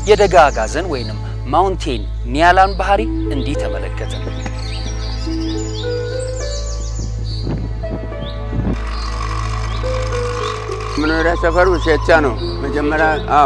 የደጋ አጋዘን ወይንም ማውንቴን ኒያላን ባህሪ እንዲህ ተመለከትን። መኖሪያ ሰፈሩ ሴቻ ነው። መጀመሪያ አዎ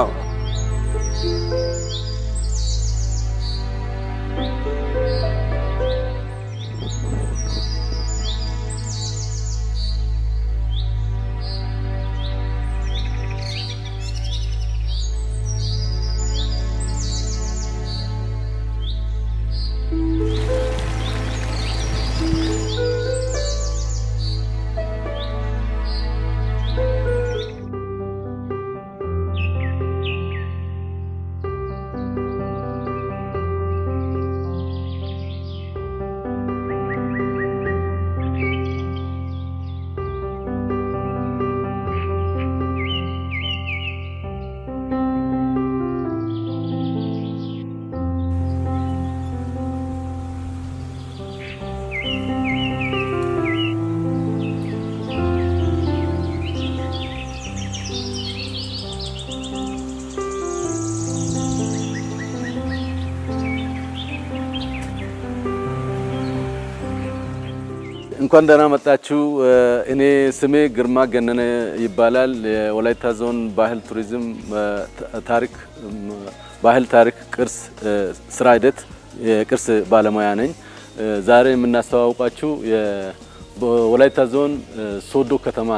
እንኳን ደህና መጣችሁ። እኔ ስሜ ግርማ ገነነ ይባላል። የወላይታ ዞን ባህል ቱሪዝም ታሪክ ባህል ታሪክ ቅርስ ስራ ሂደት የቅርስ ባለሙያ ነኝ። ዛሬ የምናስተዋውቃችሁ በወላይታ ዞን ሶዶ ከተማ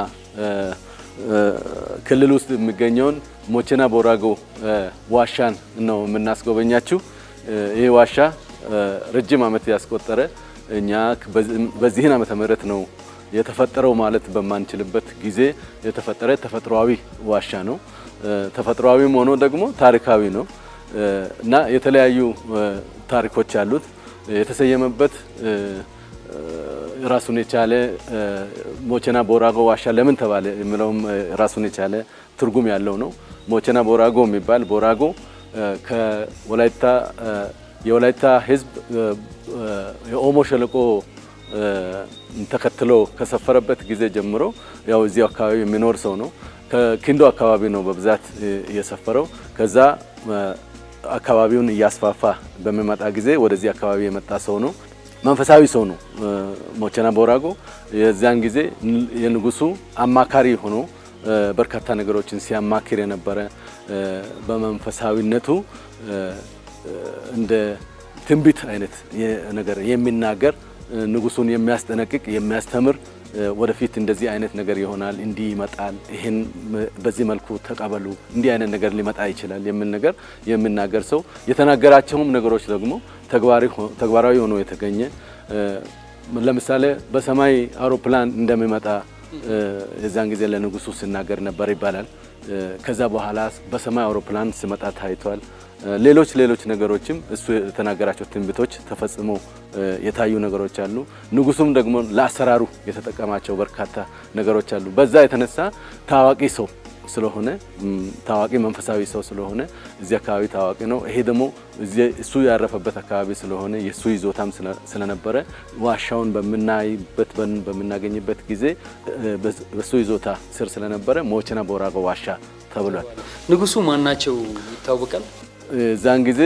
ክልል ውስጥ የሚገኘውን ሞቼና ቦራጎ ዋሻን ነው የምናስጎበኛችሁ። ይህ ዋሻ ረጅም ዓመት ያስቆጠረ እኛ በዚህን ዓመተ ምህረት ነው የተፈጠረው ማለት በማንችልበት ጊዜ የተፈጠረ ተፈጥሯዊ ዋሻ ነው። ተፈጥሯዊም ሆኖ ደግሞ ታሪካዊ ነው እና የተለያዩ ታሪኮች አሉት። የተሰየመበት ራሱን የቻለ ሞቼና ቦራጎ ዋሻ ለምን ተባለ የሚለውም ራሱን የቻለ ትርጉም ያለው ነው። ሞቼና ቦራጎ የሚባል ቦራጎ ከወላይታ የወላይታ ሕዝብ የኦሞ ሸለቆ ተከትሎ ከሰፈረበት ጊዜ ጀምሮ ያው እዚሁ አካባቢ የሚኖር ሰው ነው። ከኪንዶ አካባቢ ነው በብዛት የሰፈረው። ከዛ አካባቢውን እያስፋፋ በሚመጣ ጊዜ ወደዚህ አካባቢ የመጣ ሰው ነው። መንፈሳዊ ሰው ነው። ሞቼና ቦራጎ የዚያን ጊዜ የንጉሱ አማካሪ ሆኖ በርካታ ነገሮችን ሲያማክር የነበረ በመንፈሳዊነቱ እንደ ትንቢት አይነት ነገር የሚናገር ንጉሱን የሚያስጠነቅቅ የሚያስተምር ወደፊት እንደዚህ አይነት ነገር ይሆናል፣ እንዲህ ይመጣል፣ ይህን በዚህ መልኩ ተቀበሉ፣ እንዲህ አይነት ነገር ሊመጣ ይችላል የሚል ነገር የሚናገር ሰው የተናገራቸውም ነገሮች ደግሞ ተግባራዊ ሆኖ የተገኘ ለምሳሌ በሰማይ አውሮፕላን እንደሚመጣ የዛን ጊዜ ለንጉሱ ሲናገር ነበር ይባላል። ከዛ በኋላ በሰማይ አውሮፕላን ሲመጣ ታይቷል። ሌሎች ሌሎች ነገሮችም እሱ የተናገራቸው ትንቢቶች ተፈጽሞ የታዩ ነገሮች አሉ። ንጉሱም ደግሞ ለአሰራሩ የተጠቀማቸው በርካታ ነገሮች አሉ። በዛ የተነሳ ታዋቂ ሰው ስለሆነ ታዋቂ መንፈሳዊ ሰው ስለሆነ እዚህ አካባቢ ታዋቂ ነው። ይሄ ደግሞ እሱ ያረፈበት አካባቢ ስለሆነ የእሱ ይዞታም ስለነበረ ዋሻውን በምናይበት በምናገኝበት ጊዜ በሱ ይዞታ ስር ስለነበረ ሞቼና ቦራጎ ዋሻ ተብሏል። ንጉሱ ማናቸው ይታወቃል? እዛን ጊዜ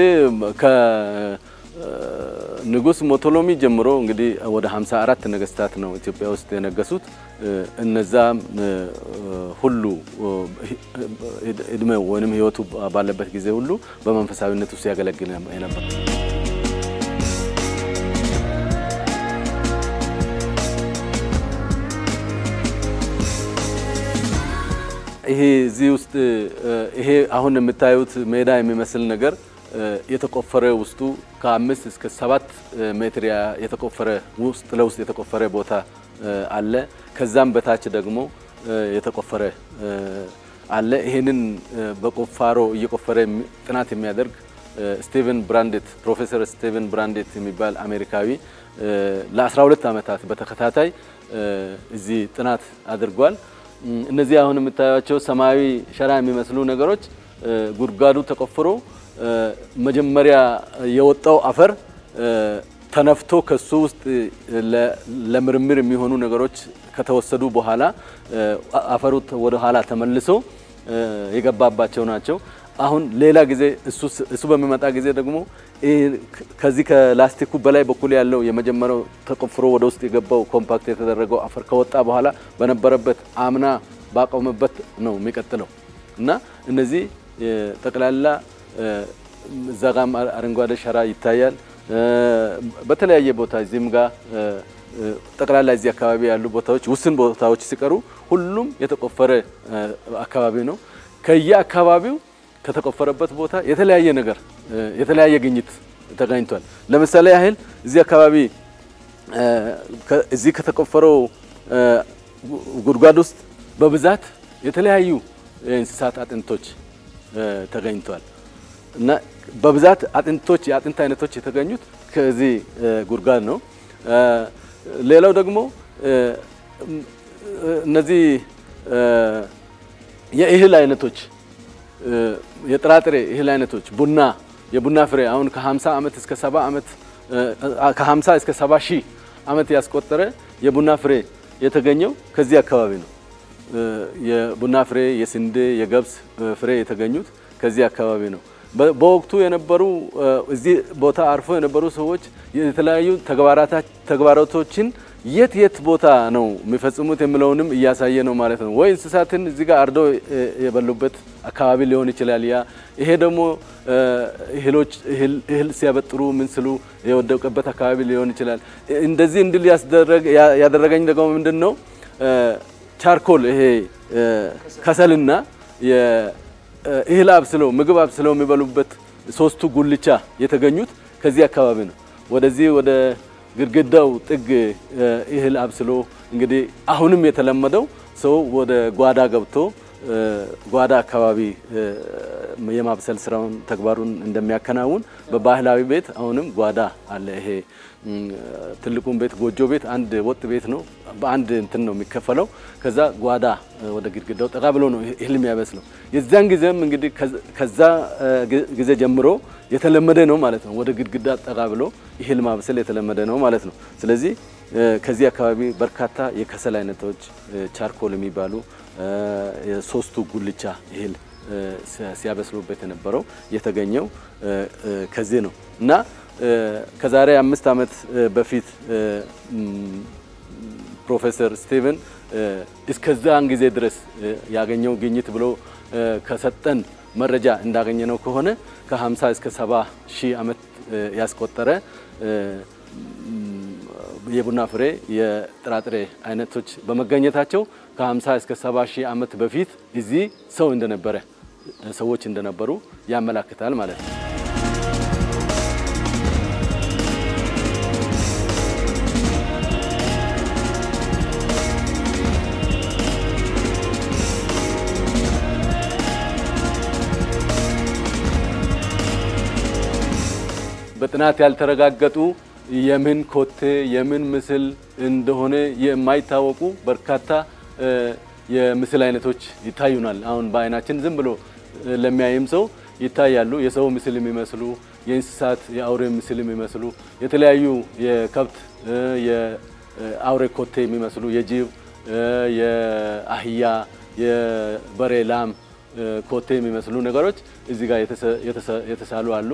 ንጉስ ሞቶሎሚ ጀምሮ እንግዲህ ወደ 54 ነገስታት ነው ኢትዮጵያ ውስጥ የነገሱት። እነዛ ሁሉ እድሜው ወይም ህይወቱ ባለበት ጊዜ ሁሉ በመንፈሳዊነት ውስጥ ያገለግል ነበር። ይሄ እዚህ ውስጥ ይሄ አሁን የምታዩት ሜዳ የሚመስል ነገር የተቆፈረ ውስጡ ከአምስት እስከ ሰባት ሜትር የተቆፈረ ውስጥ ለውስጥ የተቆፈረ ቦታ አለ። ከዛም በታች ደግሞ የተቆፈረ አለ። ይሄንን በቁፋሮ እየቆፈረ ጥናት የሚያደርግ ስቲቨን ብራንዴት ፕሮፌሰር ስቲቨን ብራንዴት የሚባል አሜሪካዊ ለ12 ዓመታት በተከታታይ እዚህ ጥናት አድርጓል። እነዚህ አሁን የምታዩቸው ሰማያዊ ሸራ የሚመስሉ ነገሮች ጉድጓዱ ተቆፍሮ መጀመሪያ የወጣው አፈር ተነፍቶ ከሱ ውስጥ ለምርምር የሚሆኑ ነገሮች ከተወሰዱ በኋላ አፈሩ ወደ ኋላ ተመልሶ የገባባቸው ናቸው። አሁን ሌላ ጊዜ እሱ በሚመጣ ጊዜ ደግሞ ከዚህ ከላስቲኩ በላይ በኩል ያለው የመጀመሪያው ተቆፍሮ ወደ ውስጥ የገባው ኮምፓክት የተደረገው አፈር ከወጣ በኋላ በነበረበት አምና ባቆመበት ነው የሚቀጥለው እና እነዚህ ጠቅላላ እዛ ጋም አረንጓዴ ሸራ ይታያል። በተለያየ ቦታ እዚህም ጋር ጠቅላላ እዚህ አካባቢ ያሉ ቦታዎች ውስን ቦታዎች ሲቀሩ ሁሉም የተቆፈረ አካባቢ ነው። ከየአካባቢው ከተቆፈረበት ቦታ የተለያየ ነገር የተለያየ ግኝት ተገኝቷል። ለምሳሌ ያህል እዚህ አካባቢ እዚህ ከተቆፈረው ጉድጓድ ውስጥ በብዛት የተለያዩ የእንስሳት አጥንቶች ተገኝቷል እና በብዛት አጥንቶች የአጥንት አይነቶች የተገኙት ከዚህ ጉድጓድ ነው። ሌላው ደግሞ እነዚህ የእህል አይነቶች የጥራጥሬ እህል አይነቶች ቡና፣ የቡና ፍሬ አሁን ከ50 ዓመት እስከ 70 ዓመት ከ50 እስከ 70 ሺህ ዓመት ያስቆጠረ የቡና ፍሬ የተገኘው ከዚህ አካባቢ ነው። የቡና ፍሬ፣ የስንዴ፣ የገብስ ፍሬ የተገኙት ከዚህ አካባቢ ነው። በወቅቱ የነበሩ እዚህ ቦታ አርፎ የነበሩ ሰዎች የተለያዩ ተግባራቶችን የት የት ቦታ ነው የሚፈጽሙት የሚለውንም እያሳየ ነው ማለት ነው። ወይ እንስሳትን እዚህ ጋር አርዶ የበሉበት አካባቢ ሊሆን ይችላል። ያ ይሄ ደግሞ እህሎች እህል ሲያበጥሩ ምን ስሉ የወደቀበት አካባቢ ሊሆን ይችላል። እንደዚህ እንድል ያደረገኝ ደግሞ ምንድን ነው ቻርኮል ይሄ ከሰልና እህል አብስለው ምግብ አብስለው የሚበሉበት ሶስቱ ጉልቻ የተገኙት ከዚህ አካባቢ ነው። ወደዚህ ወደ ግድግዳው ጥግ እህል አብስሎ እንግዲህ አሁንም የተለመደው ሰው ወደ ጓዳ ገብቶ ጓዳ አካባቢ የማብሰል ስራውን ተግባሩን እንደሚያከናውን በባህላዊ ቤት አሁንም ጓዳ አለ። ይሄ ትልቁን ቤት ጎጆ ቤት አንድ ወጥ ቤት ነው። በአንድ እንትን ነው የሚከፈለው። ከዛ ጓዳ ወደ ግድግዳው ጠጋ ብሎ ነው እህል የሚያበስለው። የዚያን ጊዜም እንግዲህ ከዛ ጊዜ ጀምሮ የተለመደ ነው ማለት ነው። ወደ ግድግዳ ጠጋ ብሎ እህል ማብሰል የተለመደ ነው ማለት ነው። ስለዚህ ከዚህ አካባቢ በርካታ የከሰል አይነቶች ቻርኮል የሚባሉ የሶስቱ ጉልቻ እህል ሲያበስሉበት የነበረው የተገኘው ከዚህ ነው እና ከዛሬ አምስት ዓመት በፊት ፕሮፌሰር ስቲቨን እስከዛን ጊዜ ድረስ ያገኘው ግኝት ብሎ ከሰጠን መረጃ እንዳገኘ ነው ከሆነ ከ50 እስከ 70 ሺህ ዓመት ያስቆጠረ የቡና ፍሬ የጥራጥሬ አይነቶች በመገኘታቸው ከ50 እስከ 70 ሺህ ዓመት በፊት እዚህ ሰው እንደነበረ ሰዎች እንደነበሩ ያመላክታል ማለት ነው። በጥናት ያልተረጋገጡ የምን ኮቴ የምን ምስል እንደሆነ የማይታወቁ በርካታ የምስል አይነቶች ይታዩናል። አሁን በአይናችን ዝም ብሎ ለሚያይም ሰው ይታያሉ። የሰው ምስል የሚመስሉ፣ የእንስሳት የአውሬ ምስል የሚመስሉ፣ የተለያዩ የከብት የአውሬ ኮቴ የሚመስሉ፣ የጅብ፣ የአህያ፣ የበሬ፣ ላም ኮቴ የሚመስሉ ነገሮች እዚህ ጋር የተሳሉ አሉ።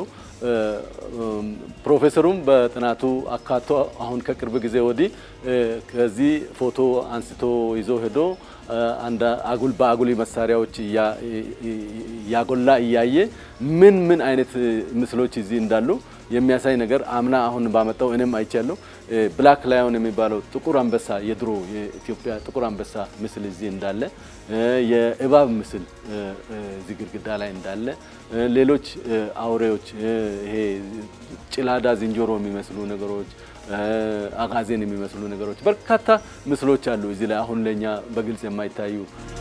ፕሮፌሰሩም በጥናቱ አካቶ አሁን ከቅርብ ጊዜ ወዲህ ከዚህ ፎቶ አንስቶ ይዞ ሄዶ አንድ አጉል በአጉሊ መሳሪያዎች ያጎላ እያየ ምን ምን አይነት ምስሎች እዚህ እንዳሉ የሚያሳይ ነገር አምና አሁን ባመጣው እኔም አይቻለሁ። ብላክ ላዮን የሚባለው ጥቁር አንበሳ የድሮ የኢትዮጵያ ጥቁር አንበሳ ምስል እዚህ እንዳለ፣ የእባብ ምስል እዚህ ግድግዳ ላይ እንዳለ፣ ሌሎች አውሬዎች ይሄ ጭላዳ ዝንጀሮ የሚመስሉ ነገሮች፣ አጋዜን የሚመስሉ ነገሮች በርካታ ምስሎች አሉ እዚህ ላይ አሁን ለእኛ በግልጽ የማይታዩ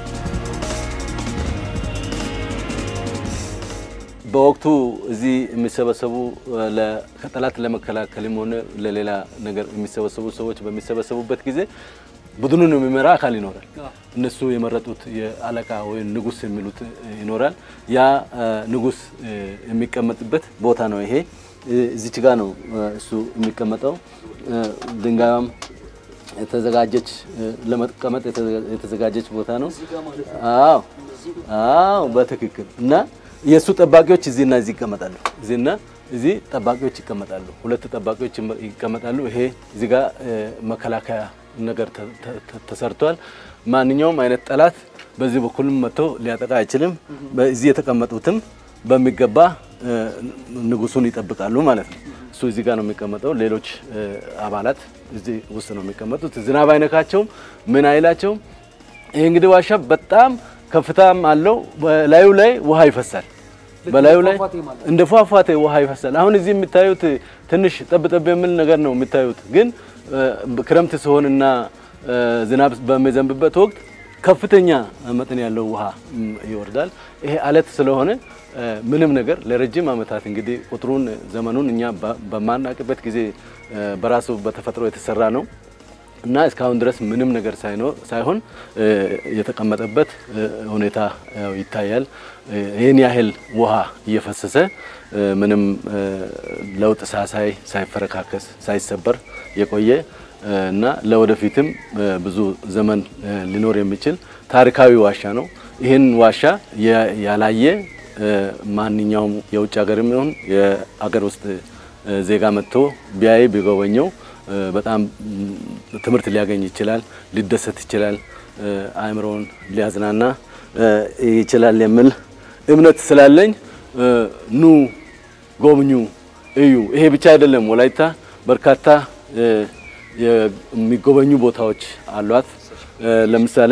በወቅቱ እዚህ የሚሰበሰቡ ከጠላት ለመከላከልም ሆነ ለሌላ ነገር የሚሰበሰቡ ሰዎች በሚሰበሰቡበት ጊዜ ቡድኑን የሚመራ አካል ይኖራል። እነሱ የመረጡት የአለቃ ወይም ንጉስ የሚሉት ይኖራል። ያ ንጉስ የሚቀመጥበት ቦታ ነው። ይሄ እዚች ጋ ነው እሱ የሚቀመጠው። ድንጋዩም የተዘጋጀች ለመቀመጥ የተዘጋጀች ቦታ ነው። አዎ አዎ፣ በትክክል እና የእሱ ጠባቂዎች እዚህና እዚህ ይቀመጣሉ። እዚህና እዚህ ጠባቂዎች ይቀመጣሉ። ሁለት ጠባቂዎች ይቀመጣሉ። ይሄ እዚህ ጋር መከላከያ ነገር ተሰርቷል። ማንኛውም አይነት ጠላት በዚህ በኩልም መጥቶ ሊያጠቃ አይችልም። በዚህ የተቀመጡትም በሚገባ ንጉሱን ይጠብቃሉ ማለት ነው። እሱ እዚህ ጋር ነው የሚቀመጠው። ሌሎች አባላት እዚህ ውስጥ ነው የሚቀመጡት። ዝናብ አይነካቸውም፣ ምን አይላቸውም። ይህ እንግዲህ ዋሻ በጣም ከፍታም አለው። በላዩ ላይ ውሃ ይፈሳል። በላዩ ላይ እንደ ፏፏቴ ውሃ ይፈሳል። አሁን እዚህ የሚታዩት ትንሽ ጠብ ጠብ የሚል ነገር ነው የሚታዩት፣ ግን ክረምት ሲሆንና ዝናብ በሚዘንብበት ወቅት ከፍተኛ መጠን ያለው ውሃ ይወርዳል። ይሄ አለት ስለሆነ ምንም ነገር ለረጅም ዓመታት እንግዲህ ቁጥሩን ዘመኑን እኛ በማናቅበት ጊዜ በራሱ በተፈጥሮ የተሰራ ነው እና እስካሁን ድረስ ምንም ነገር ሳይኖር ሳይሆን የተቀመጠበት ሁኔታ ይታያል። ይህን ያህል ውሃ እየፈሰሰ ምንም ለውጥ ሳሳይ ሳይፈረካከስ ሳይሰበር የቆየ እና ለወደፊትም ብዙ ዘመን ሊኖር የሚችል ታሪካዊ ዋሻ ነው። ይህን ዋሻ ያላየ ማንኛውም የውጭ ሀገርም ይሁን የአገር ውስጥ ዜጋ መጥቶ ቢያይ ቢጎበኘው በጣም ትምህርት ሊያገኝ ይችላል፣ ሊደሰት ይችላል፣ አእምሮውን ሊያዝናና ይችላል የሚል እምነት ስላለኝ ኑ ጎብኙ፣ እዩ። ይሄ ብቻ አይደለም። ወላይታ በርካታ የሚጎበኙ ቦታዎች አሏት። ለምሳሌ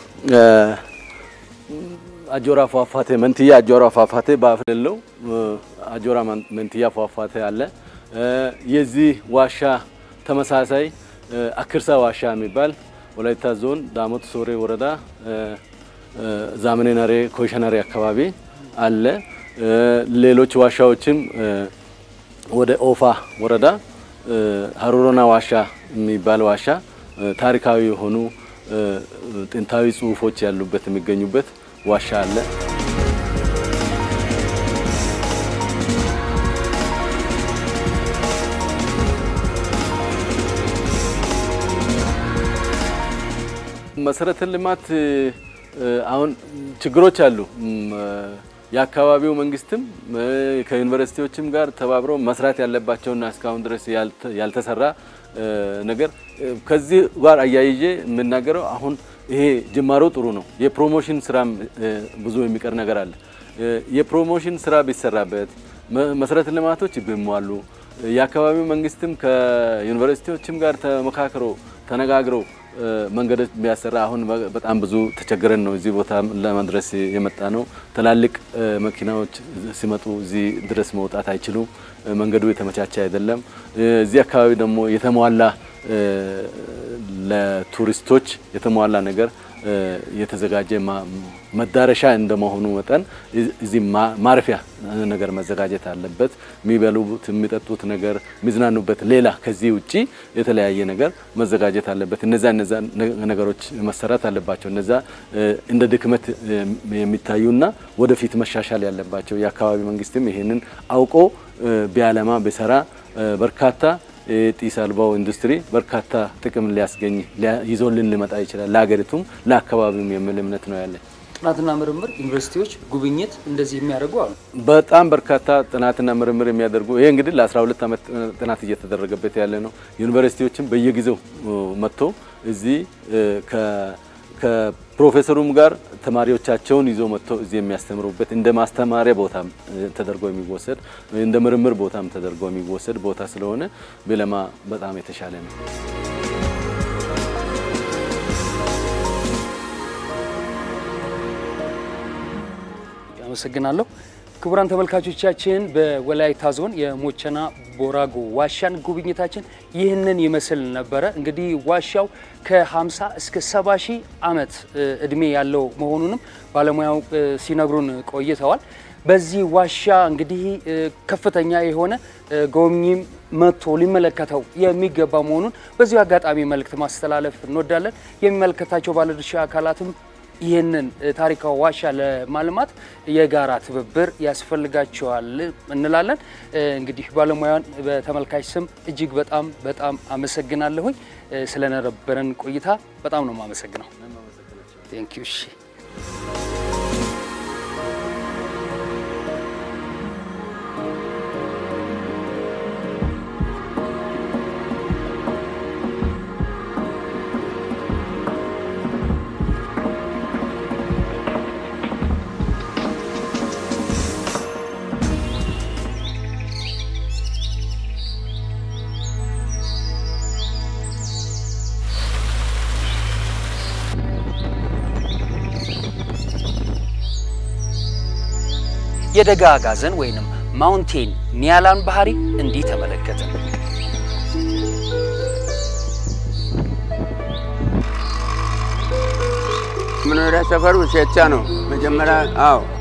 አጆራ ፏፏቴ መንትያ አጆራ ፏፏቴ በአፍለለው አጆራ መንትያ ፏፏቴ አለ። የዚህ ዋሻ ተመሳሳይ አክርሳ ዋሻ የሚባል ወላይታ ዞን ዳሞት ሶሬ ወረዳ ዛመኔ ነሬ ኮይሸነሬ አካባቢ አለ። ሌሎች ዋሻዎችም ወደ ኦፋ ወረዳ ሀሮሮና ዋሻ የሚባል ዋሻ ታሪካዊ የሆኑ ጥንታዊ ጽሑፎች ያሉበት የሚገኙበት ዋሻ አለ። መሰረተ ልማት አሁን ችግሮች አሉ። የአካባቢው መንግስትም ከዩኒቨርሲቲዎችም ጋር ተባብረው መስራት ያለባቸውና እስካሁን ድረስ ያልተሰራ ነገር ከዚህ ጋር አያይዤ የምናገረው አሁን ይሄ ጅማሮ ጥሩ ነው። የፕሮሞሽን ስራም ብዙ የሚቀር ነገር አለ። የፕሮሞሽን ስራ ቢሰራበት መሰረተ ልማቶች ቢሟሉ የአካባቢው መንግስትም ከዩኒቨርሲቲዎችም ጋር ተመካክሮ ተነጋግረው መንገዶች ቢያሰራ አሁን በጣም ብዙ ተቸግረን ነው እዚህ ቦታ ለመድረስ የመጣ ነው። ትላልቅ መኪናዎች ሲመጡ እዚህ ድረስ መውጣት አይችሉም። መንገዱ የተመቻቸ አይደለም። እዚህ አካባቢ ደግሞ የተሟላ ለቱሪስቶች የተሟላ ነገር የተዘጋጀ መዳረሻ እንደመሆኑ መጠን እዚህ ማረፊያ ነገር መዘጋጀት አለበት። የሚበሉት የሚጠጡት ነገር የሚዝናኑበት፣ ሌላ ከዚህ ውጪ የተለያየ ነገር መዘጋጀት አለበት። እነዛ እነዛ ነገሮች መሰራት አለባቸው። እነዛ እንደ ድክመት የሚታዩና ወደፊት መሻሻል ያለባቸው የአካባቢ መንግስትም ይሄንን አውቆ ቢያለማ ቢሰራ በርካታ የጢስ አልባው ኢንዱስትሪ በርካታ ጥቅም ሊያስገኝ ይዞልን ሊመጣ ይችላል። ለሀገሪቱም ለአካባቢውም የሚል እምነት ነው ያለኝ። ጥናትና ምርምር ዩኒቨርሲቲዎች ጉብኝት እንደዚህ የሚያደርጉ አሉ። በጣም በርካታ ጥናትና ምርምር የሚያደርጉ ይሄ እንግዲህ ለ12 ዓመት ጥናት እየተደረገበት ያለ ነው። ዩኒቨርሲቲዎችም በየጊዜው መጥቶ እዚህ ከፕሮፌሰሩም ጋር ተማሪዎቻቸውን ይዞ መጥቶ እዚህ የሚያስተምሩበት እንደ ማስተማሪያ ቦታም ተደርጎ የሚወሰድ እንደ ምርምር ቦታም ተደርጎ የሚወሰድ ቦታ ስለሆነ ቢለማ በጣም የተሻለ ነው። አመሰግናለሁ። ክቡራን ተመልካቾቻችን በወላይታ ዞን የሞቸና ቦራጎ ዋሻን ጉብኝታችን ይህንን ይመስል ነበረ። እንግዲህ ዋሻው ከ50 እስከ 70 ሺህ ዓመት እድሜ ያለው መሆኑንም ባለሙያው ሲነግሩን ቆይተዋል። በዚህ ዋሻ እንግዲህ ከፍተኛ የሆነ ጎብኚም መጥቶ ሊመለከተው የሚገባ መሆኑን በዚሁ አጋጣሚ መልእክት ማስተላለፍ እንወዳለን። የሚመለከታቸው ባለድርሻ አካላትም ይህንን ታሪካዊ ዋሻ ለማልማት የጋራ ትብብር ያስፈልጋቸዋል እንላለን። እንግዲህ ባለሙያን በተመልካች ስም እጅግ በጣም በጣም አመሰግናለሁኝ። ስለነበረን ቆይታ በጣም ነው የማመሰግነው። ቴንክ ዩ። እሺ የደጋ አጋዘን ወይንም ማውንቴን ኒያላን ባህሪ እንዲህ ተመለከትን። መኖሪያ ሰፈሩ ሸቻ ነው። መጀመሪያ አዎ